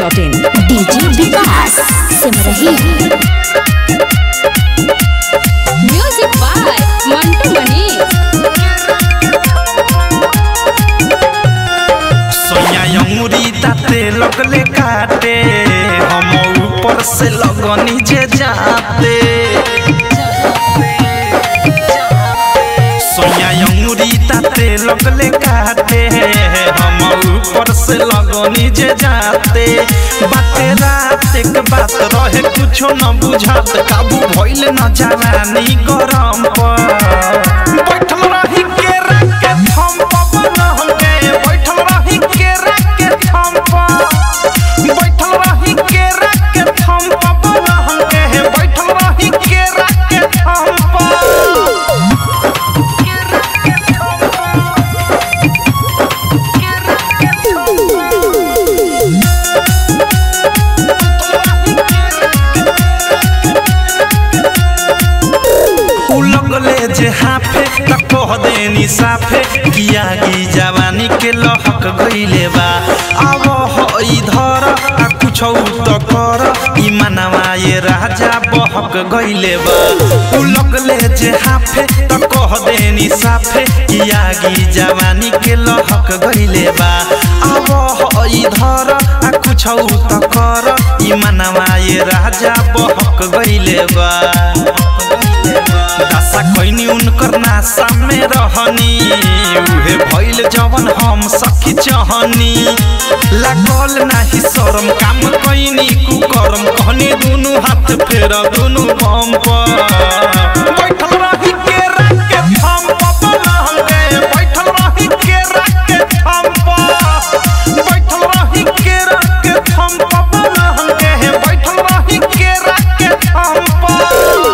masti.in DJ Vikas Simrahi music by Mantu Manish सोया अंगुरी दाते लगले काटे हम ऊपर से लगनी जे जाते सोया अंगुरी दाते लगले काटे हम ऊपर से लगनी जे जाते बाते रात एक बात रहे कुछो न बुझात काबू भइल न जवानी गरम पर बैठल रही के के थम पवन हमके बैठल रही के के थम पर बैठल रही के के थम पवन हमके बैठल रही के के थम पर उ लगले जे हाफे त कह देनी साफे किया की जवानी के लहक गइले बा अब हो इधर आ कुछ त कर ई मनवा ये राजा बहक गइले बा उ लगले जे हाफे त कह देनी साफे किया की जवानी के लहक गइले बा अब हो इधर आ कुछ त कर ई मनवा ये राजा बहक गइले बा दासा खैनी उनकर नासा में रहनी उहे भइल जवन हम सखी चहनी लागल नाही शरम काम कैनी कुकरम कहनी दुनु हाथ फेर दुनु बम पर बैठल रही के रात के थम पपल हमके बैठल रही के रात के थम पर बैठल रही के रात के थम पपल हमके बैठल रही के रात के थम पर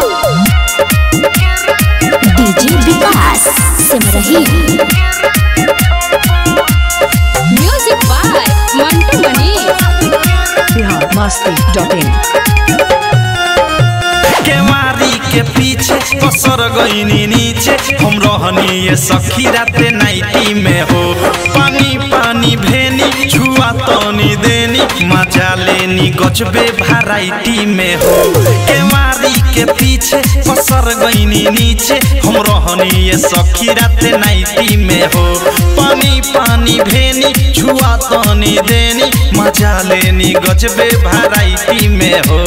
DJ Vikas Simrahi music by Mantu Manish Bihar masti.in केवारी के पीछे पसर गईनी नीचे हम रहनी ये सखी राते नाइटी में हो पानी पानी भेनी छुआ तनी देनी मजा लेनी गजबे भराइटी में हो केवारी के पीछे पसर गईनी नीचे हम रहनी ये सखी राते नाइटी में हो पानी पानी भेनी छुआ तनी देनी मजा लेनी गजबे भराइटी में हो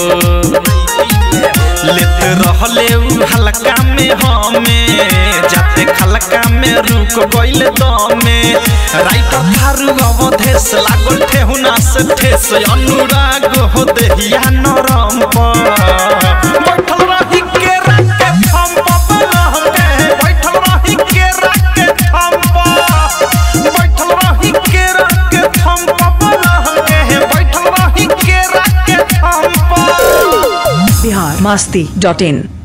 लेत रहले उ हल्का में हमें जाते खलका में रुक गइल दमे राइटर थारू अवधेश लागल ठेहुना से ठेस अनुराग हो देहिया नरम पर बैठल रही के रात के थम पपल हमके बैठल रही के रात के थम पर बैठल रही के रात के थम पपल हमके बैठल रही के रात के थम पर बिहार masti.in